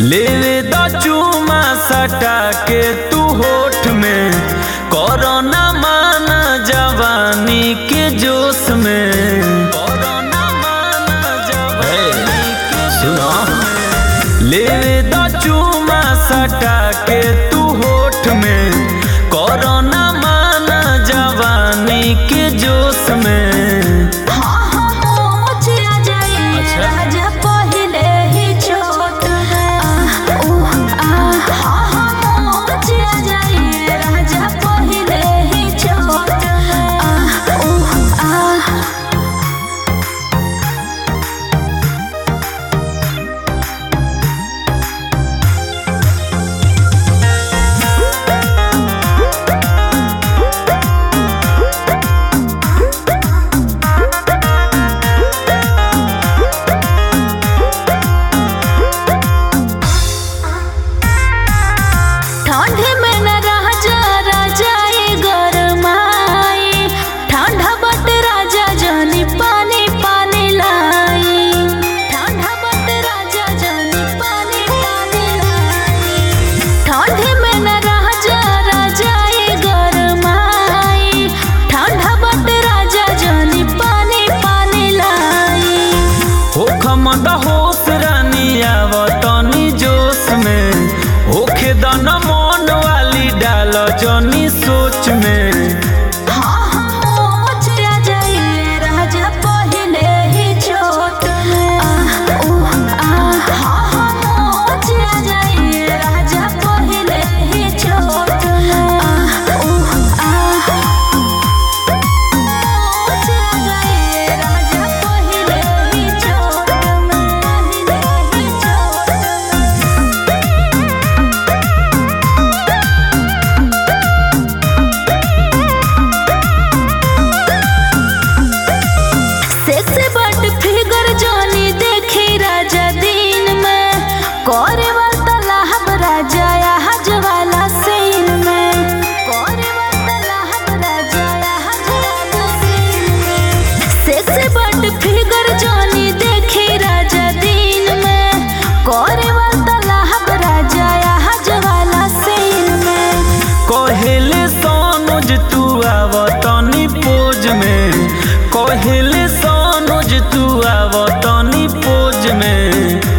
लेवे द चूमा सटा के तू होठ में कोरोना माना जवानी के जोश में कोरोना माना जवानी के सुनो लेवे द चूमा सटा के तू होठ में कोरोना माना जवानी के जोश में अच्छा। ठंड में न रह जा राजा ये गरमाई ठंडा बट राजा जानी पानी पानी लाई ठंडा बट राजा जानी पानी पानी लाई ठंड में न रह जा राजा ये गरमाई ठंडा बट राजा जानी पानी पानी लाई हो खमद होश रानी आवतनी जोश में होखे दन मन वाली डाल जनी सोच में सेक्सी बट फिगर जानी देखी राजा दिन में करे वाला लाहब राजा यहाँ जवाला सीन में करे वाला लाहब राजा यहाँ जवाला सीन में सेक्सी बट फिगर जानी देखी राजा दिन में करे वाला लाहब राजा यहाँ जवाला सीन में कहेले सोनुज तू आवतनी पोज में कहेले सोनुज तू आवतनी पोज में